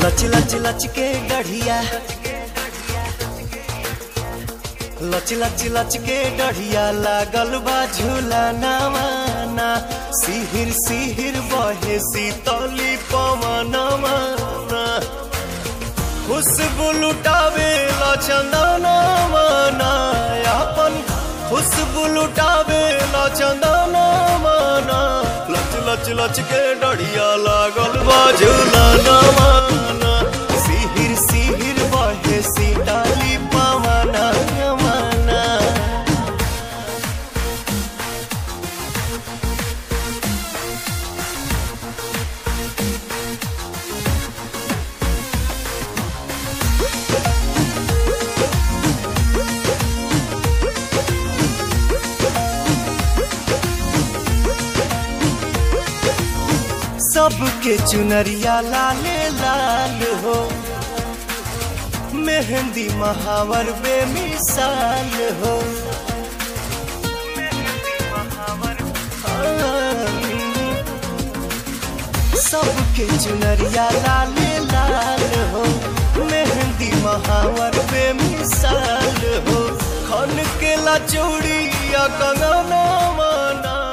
लच लच लच के गढ़िया लच लच लच के डढ़िया लागल बा झूला नवाना सिहिर सिहिर बहे सीतली पवनमा खुशबू लुटावे चंदन मना अपन खुशबू लुटावे चंदन मना लच लच लच के डढ़िया लागल बा झूला नवाना सिहिर सिहिर बहे सीतली पवना मना सबके चुनरिया लाले लाल हो मेहंदी महावर बेमिसाल हो सबके चुनरिया लाले लाल हो मेहंदी महावर बेमिसाल हो खन के ला चूड़िया कंगना माना